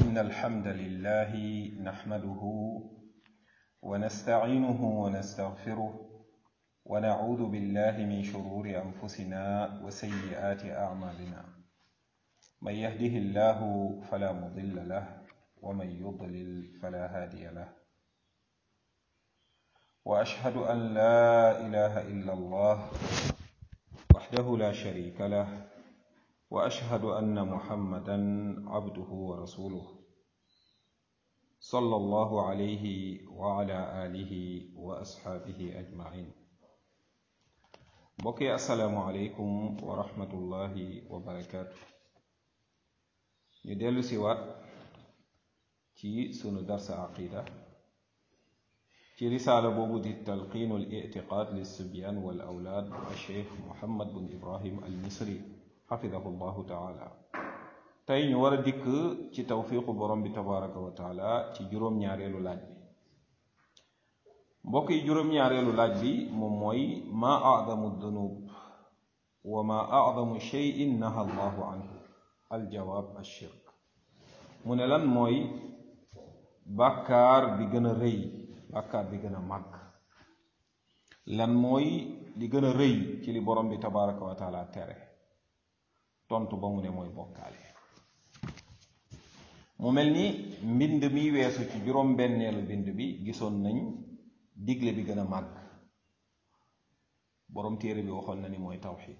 إن الحمد لله نحمده ونستعينه ونستغفره ونعوذ بالله من شرور أنفسنا وسيئات أعمالنا من يهده الله فلا مضل له ومن يضلل فلا هادي له وأشهد أن لا إله إلا الله وحده لا شريك له واشهد ان محمدا عبده ورسوله صلى الله عليه وعلى اله واصحابه اجمعين بوكي السلام عليكم ورحمه الله وبركاته ñu dellu si waat ci sunu darsa aqida ci risaala boobu di talqiinu al itiqaad lissibyan wal awlaad a cheikh muhammad bun ibrahim al misri xafidahu llahu taala tey ñu war a dikk ci tawfiqu borom bi tabaraka wa taala ci juróom-ñaareelu laaj bi mbokk yi juróom-ñaareelu laaj bi moom mooy maa acdamu dunub wa maa acdamu cheyin naha allahu anhu aljawaab alshirk mu ne lan mooy bàkkaar bi gën a rëy bàkkaar bi gën a màgg lan mooy li gën a rëy ci li borom bi tabaraka wa taala tere tontu ba mu ne mooy bokkaale mu mel ni mbind mi weesu ci juróom-benneelu mbind bi gisoon nañ digle bi gën a màgg boroom téere bi waxoon na ni mooy tawxid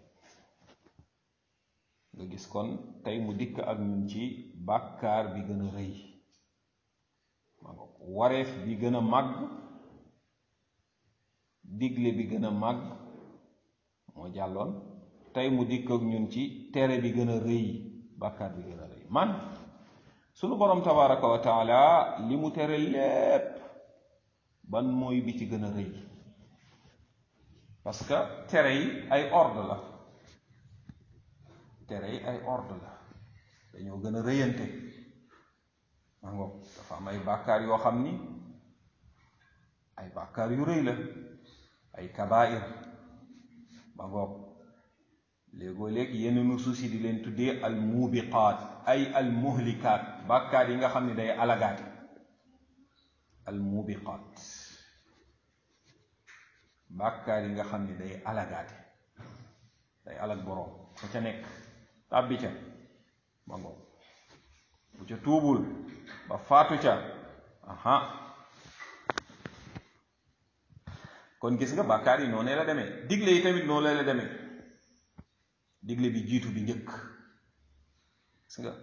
nga gis kon tey mu dikk ak ñun ci bàkkaar bi gën a rëy wareef bi gën a màgg digle bi gën a màgg moo jàlloon tey mu dikk ak ñun ci tere bi gën a rëy bàkkaar bi gën a rëy man sunu borom tabaraka wa taala li mu tere lépp ban mooy bi ci gën a rëy parce que tere yi ay ordre la tere yi ay ordre la dañoo gën a rëyante maa ngoog dafa am ay bàkkaar yoo xam ni ay bàkkaar yu rëy la ay kabair ma ngoog léegoo léegi yenn nusuus yi di leen tuddee al muubiqaat ay al muhlikaat bàkkaar yi nga xam ne day alagaate al muubiqaat bàkkaar yi nga xam ne day alagaate day alag boroom fa ca nekk tàbbi ca ma ngoog bu ca tuubul ba faatu ca aha kon gis nga bàkkaar yi noonu la demee digle yi tamit noonu la demee digle bi jiitu bi njëkk gis nga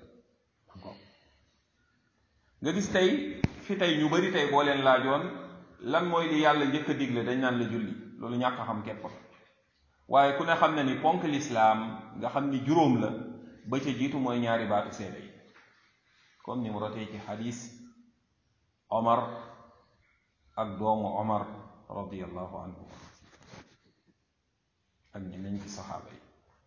nga gis tey fi tey ñu bari tey boo leen laajoon lan mooy li yàlla njëkk a digle dañ naan la julli loolu ñàkk a xam képp waaye ku ne xam na ni ponk lislaam nga xam ni juróom la ba ca jiitu mooy ñaari baatu seede yi comme ni mu rotee ci xadis omar ak doomu omar radiallahu anhu ak ñeneen ci saxaaba yi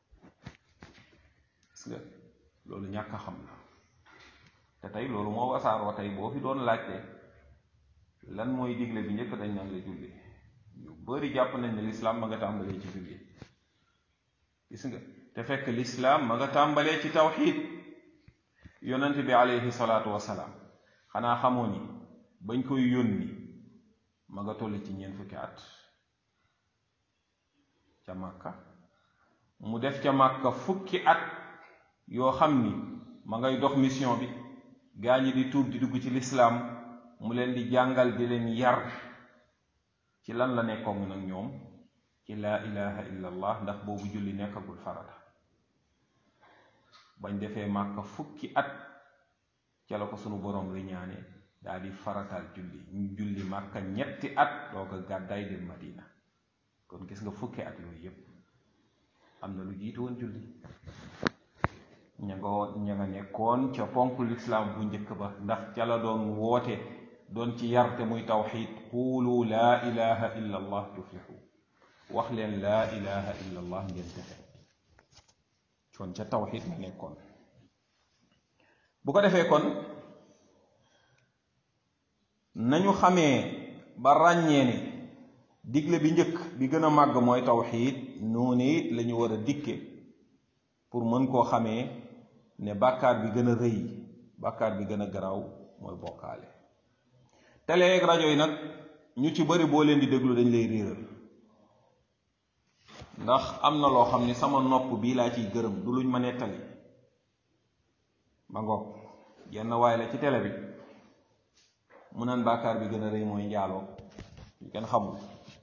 gis nga loolu ñàkk a xam la te tey loolu moo wasaaroo tey boo fi doon laajte lan mooy digle bi njëkk dañ naan la julli ñu bari jàpp nañ ne lislaam ma nga tàmbalee ci julli gis nga te fekk lislaam ma nga tàmbalee ci tawxiid yonent bi aleyhi salaatu wasalaam xanaa xamoo ni bañ koy yónni ma nga toll ci ñeent fukki at ca màkka mu def ca màkka fukki at yoo xam ni ma ngay dox mission bi gaa ñi di tuub di dugg ci lislaam mu leen di jàngal di leen yar ci lan la nekkoon nag ñoom ci laa ilaha illa allah ndax boobu julli nekkagul farata bañ defee màkka fukki at ca la ko sunu boroom riñaane daa di faratal julli ñu julli màkka ñetti at doo ko gàddaay dem madina kon gis nga fukki at yooyu yépp am na lu jiitu woon julli ña nga woon ña nga nekkoon ca ponk lislaam bu njëkk ba ndax ca la doon woote doon ci yarte muy tawxid quulu laa ilaha illa allah tuflixu wax leen laa ilaha illa allah ngeen texe kon ca tawxid la nekkoon bu ko defee kon nañu xamee ba ràññee ne digle bi njëkk bi gën a màgg mooy tawxiid noonu it la ñu war a dikke pour mën koo xamee ne bàkkaar bi gën a rëy bàkkaar bi gën a garaaw mooy bokkaale télé ak rajo yi nag ñu ci bari boo leen di déglu dañ lay réeral ndax am na loo xam ni sama nopp bii laa ciy gërëm du luñ ma nettali ma ngoog yenn waay la ci télé bi mu naan bàkkaar bi gën a rëy mooy njaaloo yu kenn xamul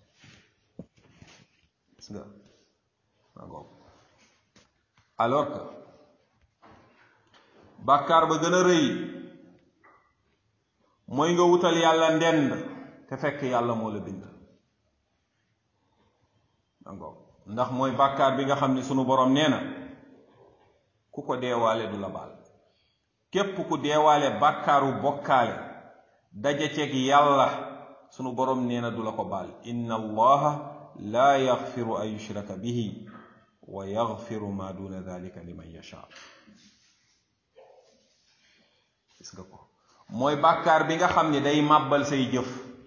gis nga ma ngoog alors que bàkkaar ba gën a rëy mooy nga wutal yàlla ndend te fekk yàlla moo la bind ma ngoog ndax mooy bàkkaar bi nga xam ni sunu borom nee na ku ko deewaale du la baal képp ku deewaale bàkkaaru bokkaale daja ceeg yàlla sunu borom nee na du la ko baal inna allaha laa yaxfiru an yushraka bihi wa yaxfiru ma duna dalika liman yasha gis nga ko mooy bàkkaar bi nga xam ni day màbbal say jëf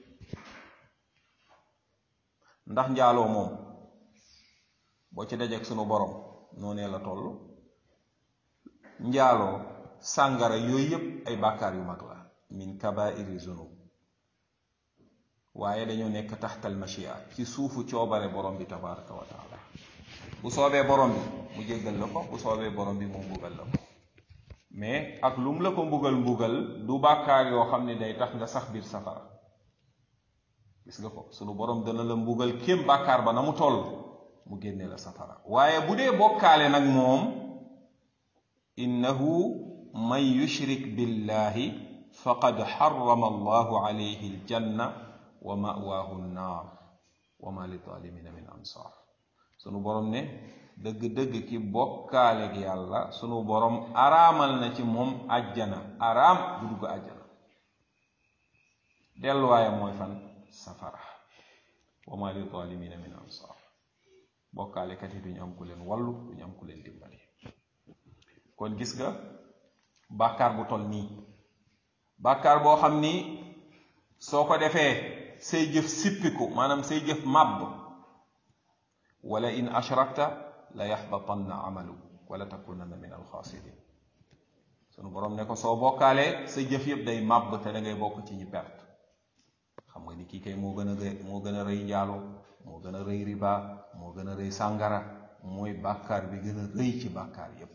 ndax njaaloo moom boo ci dajeek sunu borom noonee la toll njaaloo sàngara yooyu yépp ay bàkkaar yu mag la min kabairi zunub waaye dañoo nekk taxtal machia ci suufu coobare borom bi tabaraka wa taala bu soobee borom bi mu jéggal la ko bu soobee borom bi mu mbugal la ko mais ak lum la ko mbugal mbugal du bàkkaar yoo xam ne day tax nga sax biir safara gis nga ko sunu borom dana la mbugal kéem bàkkaar ba na mu toll mu génne la safara waaye bu dee bokkaale nag moom innahu man yushrik billahi faqad xarama allahu alayhi aljanna wa mawaahu nnaar wa ma litalimina min ansar sunu borom ne dëgg-dëgg ki bokkaaleeg yàlla sunu borom araamal na ci moom ajjana araam du dugg ajjana delluwaaye mooy fan safara wa ma litalimina min ansar bokkaalekat yi duñu am ku leen wallu duñu am ku leen dimbali kon gis nga bàkkaar bu toll nii bàkkaar boo xam ni soo ko defee say jëf sippiku maanaam say jëf màbb wala in ashrakta la yaxbatanna amalu wala takunanna min alxaasirin sunu borom ne ko soo bokkaalee sa jëf yëpp day màbb te da ngay bokk ci ñi perte xam nga ni kii kay moo gën a rëy moo gën a rëy njaaloo moo gën a rëy riba moo gën a rëy sàngara mooy bàkkaar bi gën a rëy ci bàkkaar yépp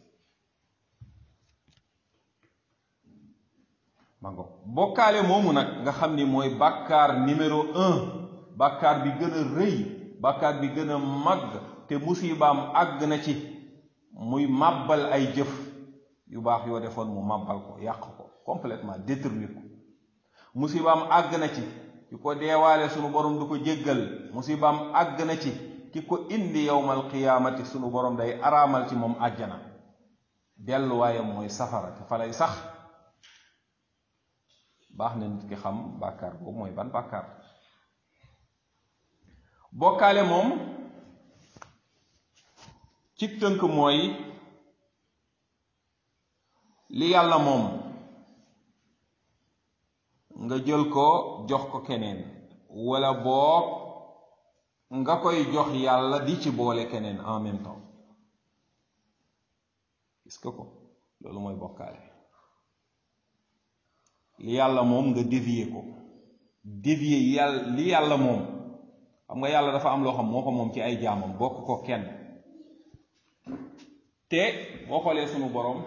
mango bokkaale moomu nag nga xam ni mooy bàkkaar numéro un bàkkaar bi gën a rëy bàkkaar bi gën a màgg te musibaam àgg na ci muy màbbal ay jëf yu baax yoo defoon mu màbbal ko yàq ko complètement détruire ko musibaam àgg na ci ki ko deewaale sunu borom du ko jéggal musibaam àgg na ci ki ko indi yowmal qiyaamati sunu borom day araamal ci moom àjjana delluwaayam mooy safara te fa lay sax baax na nit ki xam bàkkaar boobu mooy ban bàkkaar bokkaale moom ci tënk mooy li yàlla moom nga jël ko jox ko keneen wala boog nga koy jox yàlla di ci boole keneen en même temps gis nga ko loolu mooy bokkaale li yàlla moom nga dévier ko dévier yàlla li yàlla moom xam nga yàlla dafa am loo xam moo ko moom ci ay jaamam bokk ko kenn te boo xoolee sunu borom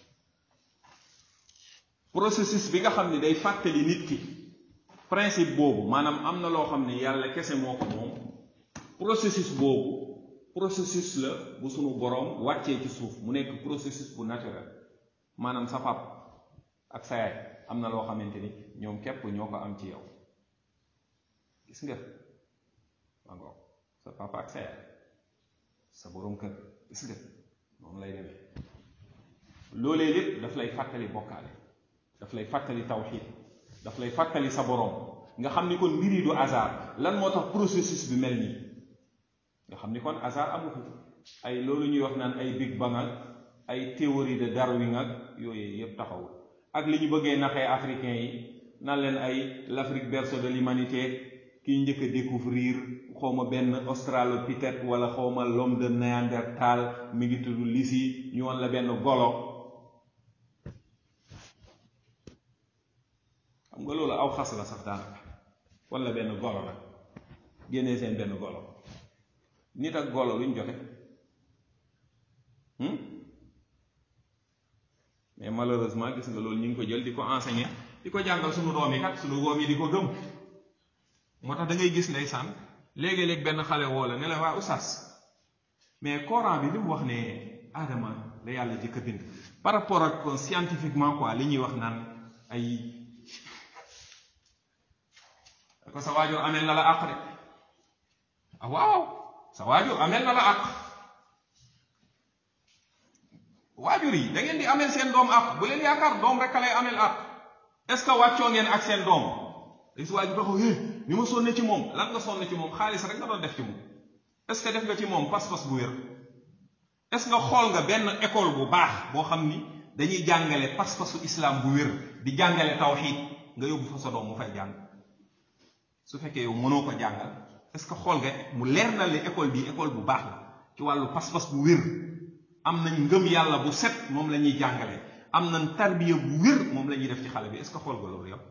processus bi nga xam ne day fàttali nit ki principe boobu maanaam am na loo xam ne yàlla kese moo ko moom processus boobu processus la bu sunu borom wàccee ci suuf mu nekk processus bu naturel maanaam sa pap ak sa yaay am na loo xamante ni ñoom képp ñoo ko am ci yow gis nga ma ngoog sa papa ak sa yaay sa boroom kër gis nga noonu lay demee loolee lépp daf lay fàttali bokkaale daf lay fàttali tawxiid daf lay fàttali sa boroom nga xam ni kon mbir yi du hasard lan moo tax processus bi mel nii nga xam ni kon hasard amu fi ay loolu ñuy wax naan ay big bang ak ay théorie de Darwin ak yooyu yépp taxawul ak li ñu bëggee naxee africain yi nan leen ay l'Afrique berceau de l'humanité kiy njëkk a découvrir xawma benn australopithèque wala xawma l'homme de Néandertal mi ngi tudd Lucie ñu woon la benn golo xam nga loolu aw xas la sax daanaka wala benn golo rek génnee seen benn golo nit ak golo luñ jote mais malheureusement gis nga loolu ñu ngi ko jël di ko enseigner di ko jàngal suñu doom yi kat suñu doom yi di ko gëm moo tax da ngay gis ndeysaan léegi-léeg benn xale woo la ne la waa oustaz mais Coran bi li mu wax ne Adama la yàlla jëkk a bind par rapport ak scientifiquement quoi li ñuy wax naan ay ko sa waajur amel na la àq de ah waaw sa waajur amel na la àq waajur yi da ngeen di amel seen doom àq bu leen yaakaar doom rek a lay amel àq est-ce que wàccoo ngeen ak seen doom is waajur taxaw hé ni ma sonne ci moom lan nga sonne ci moom xaalis rek nga doon def ci moom est-ce que def nga ci moom pas-pas bu wér est-ce que xool nga benn école bu baax boo xam ni dañuy jàngale pas-pasu islam bu wér di jàngale tawxiid nga yóbbu fa sa doom mu fay jàng su fekkee yow mënoo ko jàngal est-ce que xool nga mu leer na le école bi école bu baax la ci wàllu pas-pas bu wér am nañ ngëm yàlla bu set moom la ñuy jàngale am nañ tarbiya bu wér moom la ñuy def ci xale bi est-ce que xool nga loolu yow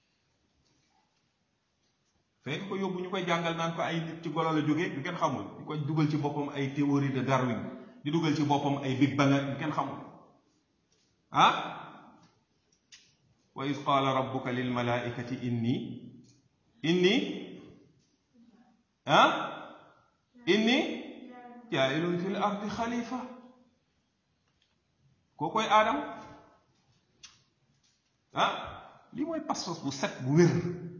fekk ko yóbbu ñu koy jàngal naan ko ay nit ci golo la jógee du kenn xamul di ko dugal ci boppam ay théorie de Darwin di dugal ci boppam ay Big Bang du kenn xamul ah wa iz qaala rabbuka lil malaikati inni inni ah inni jaa'ilun fil ardi xalifa koo koy aadam ah lii mooy pas-pas bu set bu wér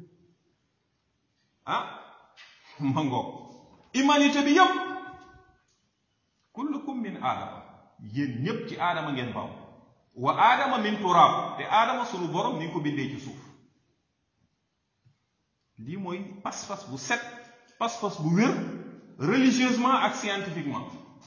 ah mango humanité bi yëpp kullukum min aadama yéen ñépp ci aadama ngeen baw wa aadama min turaab te aadama sunu borom ni nga ko bindee ci suuf lii mooy pas-pas bu set pas-pas bu wér religieusement ak scientifiquement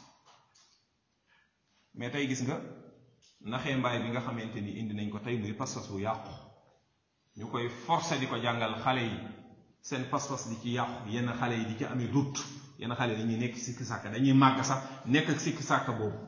mais tey gis nga naxee mbaay bi nga xamante ni indi nañ ko tey muy pas-pas bu yàqu ñu koy forcer di ko jàngal xale yi seen pas-pas di ci yàqu yenn xale yi di ci amee doute yenn xale yi dañuy nekk sikki sàkk dañuy màgg sax nekk ak sikki sàkk boobu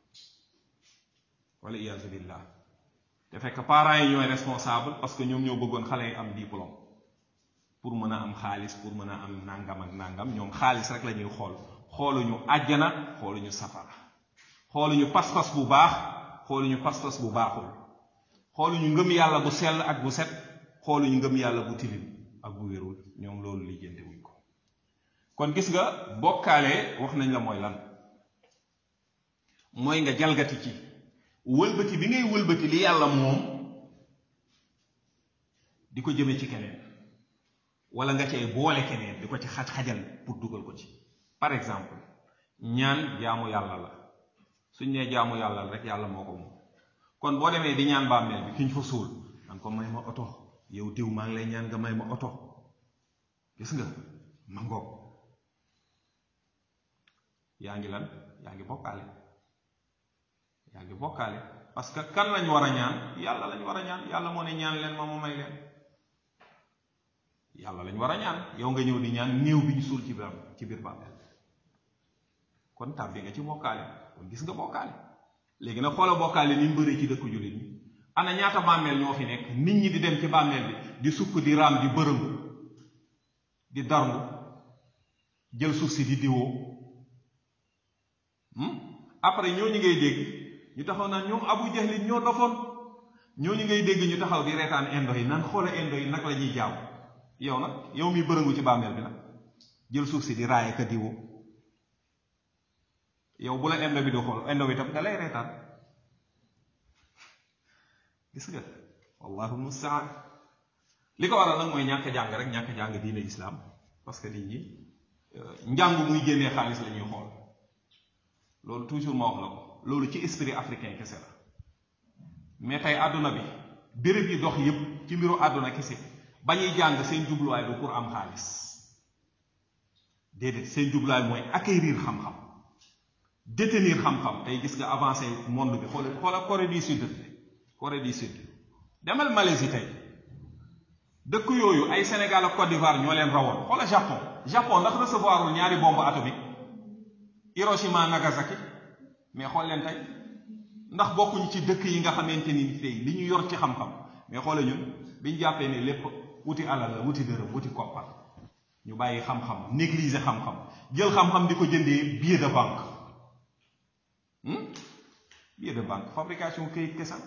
wala iyaazu billah te fekk parents yi ñooy responsable parce que ñoom ñoo bëggoon xale yi am diplôme pour mën a am xaalis pour mën a am nangam ak nangam ñoom xaalis rek la ñuy xool xooluñu àjjana xooluñu safara xooluñu pas-pas bu baax xooluñu pas-pas bu baaxul xooluñu ngëm yàlla bu sell ak bu set xooluñu ngëm yàlla bu tilim ak bu wérul ñoom loolu lijjante wuñ ko kon gis nga bokkaale wax nañ la mooy lan mooy nga jalgati ci wëlbati bi ngay wëlbati li yàlla moom di ko jëme ci keneen wala nga cay boole keneen di ko ci xaj-xajal pour dugal ko ci par exemple ñaan jaamu yàlla la suñ nee jaamu yàlla la rek yàlla moo ko moom kon boo demee di ñaan bàmmeel bi ki ñu fa suul man ko may ma oto yow diw maa ngi lay ñaan nga may ma oto gis nga ma ngoog yaa ngi lan yaa ngi bokkaale yaa ngi bokkaale parce que kan lañ war a ñaan yàlla lañ war a ñaan yàlla moo ne ñaan leen ma mu may leen yàlla lañ war a ñaan yow nga ñëw di ñaan néew bi ñu suul ci biir ci biir bàmmeel kon tàbbi nga ci bokkaale kon gis nga bokkaale léegi nag xoola bokkaale ni mu bëree ci dëkk jullit ñi ana ñaata bàmmeel ñoo fi nekk nit ñi di dem ci bàmmeel bi di sukk di raam di bërëngu di darngu jël suuf si di diwoo après ñooñu ngay dégg ñu taxaw naan ñoom abu jahlin ñoo dofoon ñooñu ngay dégg ñu taxaw di reetaan indo yi naan xoola indo yi nag la ñuy jaaw yow nag yow mi bërëngu ci bàmmeel bi nag jël suuf si di raaye ka diwoo yow bu la indo bi di xool indo bi tam da lay reetaan gis nga wallahu mustaan li ko waral nag mooy ñàkk jàng rek ñàkk jàng diine islam parce que nit ñi njàng muy génnee xaalis la ñuy xool loolu toujours ma wax la ko loolu ci esprit africain kese la mais tey àdduna bi béréb yi dox yépp ci mbiru àdduna kese ba ñuy jàng seen jubluwaay du pour am xaalis déedéet seen jubluwaay mooy acquérir xam-xam détenir xam-xam tey gis nga avancé monde bi xoola xoola Corée du Sud Corée du Sud demal Malaisie tey dëkk yooyu ay Sénégal ak Côte d'Ivoire ñoo leen rawoon xoola Japon Japon ndax recevoirul ñaari bombe atomique Hiroshima Nagasaki mais xool leen tey ndax bokkuñu ci dëkk yi nga xamante ni tey li ñu yor ci xam-xam mais xoole ñun biñ jàppee ne lépp wuti alal la wuti dërëm wuti koppar ñu bàyyi xam-xam négliger xam-xam jël xam-xam di ko jëndee billet de banque billet de banque fabrication këyit kesal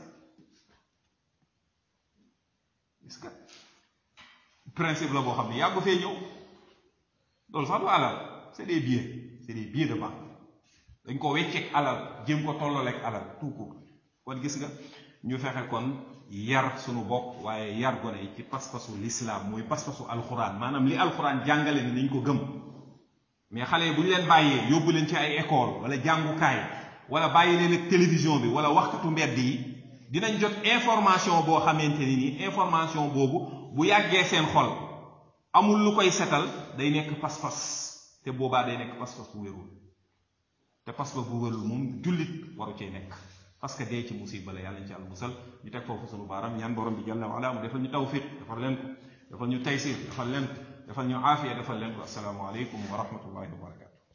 est-ce que principe la boo xam ne yàggu fee ñëw loolu sax du alal c'est des billets c'est des billets de banque dañ ko wecceeg alal jéem ko tollaleeg alal tout court kon gis nga ñu fexe kon yar suñu bopp waaye yar gone yi ci pas-pasu l'islam mooy pas-pasu alxuraan maanaam li alxuraan jàngale ni nañ ko gëm mais xale yi bu ñu leen bàyyee yóbbu leen ci ay école wala jàngukaay wala bàyyi leen ak télévision bi wala waxkatu mbedd yi dinañ jot information boo xamante ni nii information boobu bu yàggee seen xol amul lu koy setal day nekk pas-pas te boobaa day nekk pas-pas bu wérul te pas-pas bu wérul moom jullit waru cee nekk parce que dee ci musiba la yàlla ñu ci àll musal ñu teg foofu sunu baaram ñaan borom bi jalla wala mu defal ñu tawfiq defal leen ko defal ñu taysir defal leen ko defal ñu aafiya defal leen ko assalaamu aleykum wa rahmatullahi wa barakatu